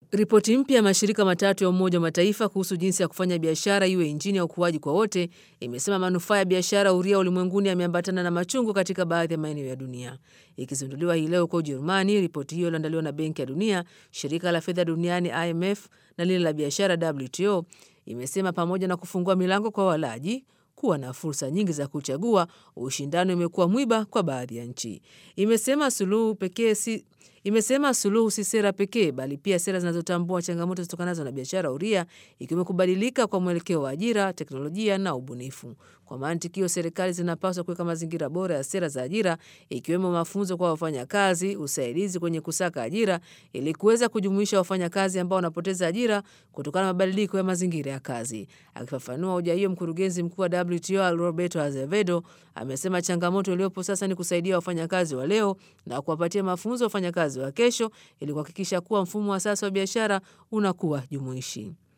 Ripoti mpya ya mashirika matatu ya Umoja wa Mataifa kuhusu jinsi ya kufanya biashara iwe injini ya ukuaji kwa wote imesema manufaa ya biashara huria ulimwenguni yameambatana na machungu katika baadhi ya maeneo ya dunia. Ikizinduliwa hii leo huko Ujerumani, ripoti hiyo iliandaliwa na Benki ya Dunia, shirika la fedha duniani IMF na lile la biashara WTO imesema pamoja na kufungua milango kwa walaji kuwa na fursa nyingi za kuchagua, ushindani umekuwa mwiba kwa baadhi ya nchi. Imesema suluhu pekee si imesema suluhu si sera pekee bali pia sera zinazotambua changamoto zitokanazo na biashara huria ikiwemo kubadilika kwa mwelekeo wa ajira, teknolojia na ubunifu. Kwa mantiki hiyo, serikali zinapaswa kuweka mazingira bora ya sera za ajira ikiwemo mafunzo kwa wafanyakazi, usaidizi kwenye kusaka ajira ili kuweza kujumuisha wafanyakazi ambao wanapoteza ajira kutokana na mabadiliko ya mazingira ya kazi. Akifafanua hoja hiyo, mkurugenzi mkuu wa WTO Roberto Azevedo amesema changamoto iliyopo sasa ni kusaidia wafanyakazi wa leo na kuwapatia mafunzo wafanyakazi wa kesho ili kuhakikisha kuwa mfumo wa sasa wa biashara unakuwa jumuishi.